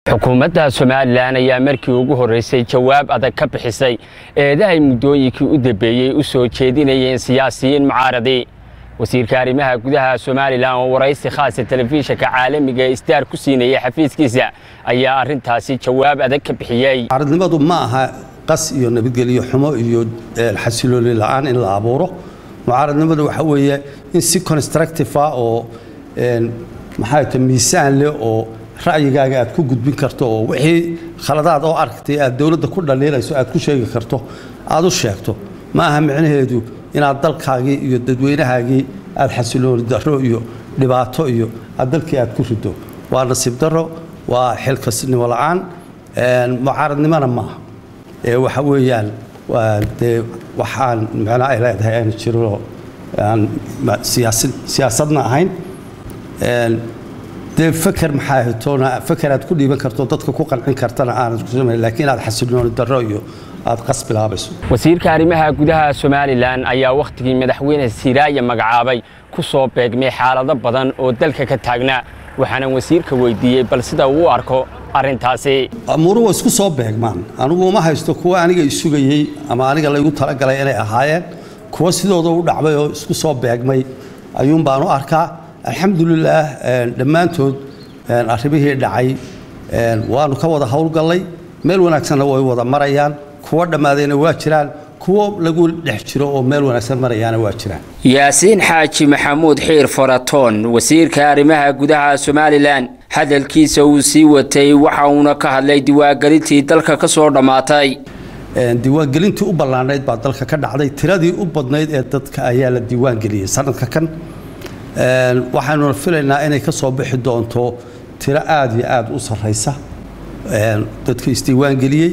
xukuumadda somalilan ayaa markii ugu horreysay jawaab adag ka bixisay eedahay muddooyinkii u dambeeyey u soo jeedinayeen siyaasiyiin mucaaradii wasiirka arrimaha gudaha somalilan oo waraysi khaasa telefishinka caalamiga ee istaar ku siinayay xafiiskiisa ayaa arrintaasi jawaab adag ka bixiyey mucaaradnimadu ma aha qas iyo nabadgelyo xumo iyo xasilooni la'aan in la abuuro mucaaradnimadu waxa weeye in si constructive ah oo maxaa ta miisaan leh oo ra'yigaaga aad ku gudbin karto oo wixii khaladaad oo aragtay aad dowladda ku dhaliilayso aad ku sheegi karto aad u sheegto ma aha micnaheedu inaad dalkaagii iyo dadweynahaagii aad xasilooni darro iyo dhibaato iyo aad dalkii aad ku rido waa nasiib darro waa xilkasnimo la'aan mucaaradnimona maaha ee waxa weeyaan waa dee waxaan micno ay leedahay aanu jirinoo aan siyaasad siyaasadna ahayn dee faker maxaa hitoona faker aad ku dhiiban karto dadka ku qancin kartana aanad ku samayn laakiin aad xasilooni darro iyo aad qas bilaabayso wasiirka arrimaha gudaha somalilan ayaa wakhtigii madaxweyne siraaya magacaabay ku soo beegmay xaalado badan oo dalka ka taagnaa waxaana wasiirka weydiiyey bal sida uu u arko arrintaasi amuuru waa isku soo beegmaan anigu uma haysto kuwa aniga isugayey ama aniga laygu talagalay inay ahaayeen kuwa sidooda u dhacmay oo isku soo beegmay ayuun baan u arkaa alxamdulilaah dhammaantood arrimihii dhacay waanu ka wada howlgallay meel wanaagsanna way wada marayaan kuwa dhammaadayna waa jiraan kuwo lagu dhex jiro oo meel wanaagsan marayaana waa jiraan yaasiin xaaji maxamuud xiir faratoon wasiirka arrimaha gudaha somalilan hadalkiisa uu sii watay waxa uuna ka hadlay diiwaangelintii dalka ka soo dhammaatay diiwaangelintii u ballaanayd baa dalka ka dhacday tiradii u badnayd ee dadka ayaa la diiwaangeliyey sanadka kan waxaanuna filaynaa inay ka soo bixi doonto tiro aada iyo aada u sarraysa dadka isdiiwaangeliyey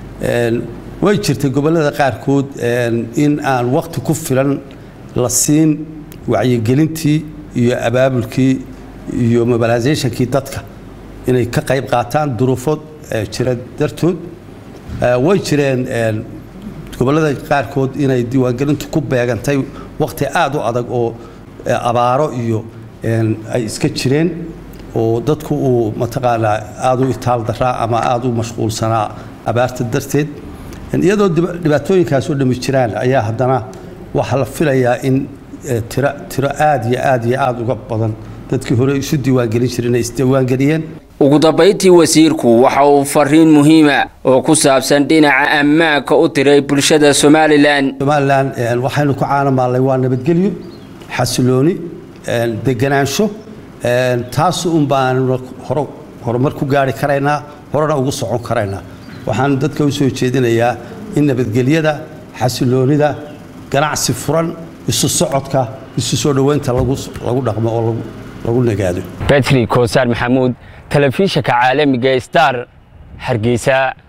way jirtay gobollada qaarkood in aan wakhti ku filan la siin wacyigelintii iyo abaabulkii iyo mobilisationkii dadka inay ka qayb qaataan duruufo jira dartood way jireen gobollada qaarkood inay diiwaangelintu ku beegantay wakhti aada u adag oo abaaro iyo ay iska jireen oo dadku uu mataqaanaa aada u itaal daraa ama aada u mashquulsanaa abaarta darteed iyadoo dhibaatooyinkaas oo dhami jiraan ayaa haddana waxaa la filayaa in tiro tiro aada iyo aada iyo aada uga badan dadkii hore isu diiwaangelin jireen ay isdiiwaangeliyeen ugu dambayntii wasiirku waxa uu fariin muhiima oo ku saabsan dhinaca ammaanka u diray bulshada somalilan somalilan waxaynu ku caanamaallay waa nabadgelyo xasilooni deganaansho taas un baanu horumar ku gaari karaynaa horena ugu socon karaynaa waxaan dadka u soo jeedinayaa in nabadgelyada xasiloonida ganacsi furan isu socodka isu soo dhoweynta lagu dhaqmo oo lagu nagaado betri koosaar maxamuud telefishinka caalamiga star hargeysa